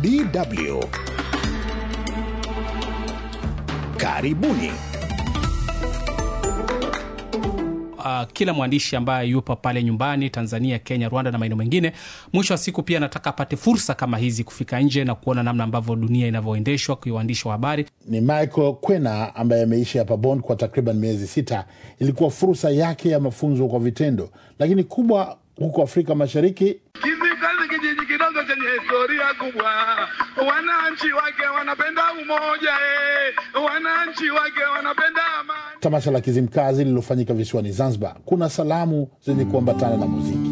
DW. Karibuni. Uh, kila mwandishi ambaye yupo pale nyumbani Tanzania, Kenya, Rwanda na maeneo mengine, mwisho wa siku pia anataka apate fursa kama hizi kufika nje na kuona namna ambavyo dunia inavyoendeshwa kwa waandishi wa habari. Ni Michael Kwena ambaye ameishi hapa Bond kwa takriban miezi sita. Ilikuwa fursa yake ya mafunzo kwa vitendo, lakini kubwa huko Afrika Mashariki Kizimkazi kijiji kidogo chenye historia kubwa, wananchi wake wanapenda umoja eh, wananchi wake wanapenda amani. tamasha la Kizimkazi lililofanyika visiwani Zanzibar, kuna salamu zenye kuambatana na muziki.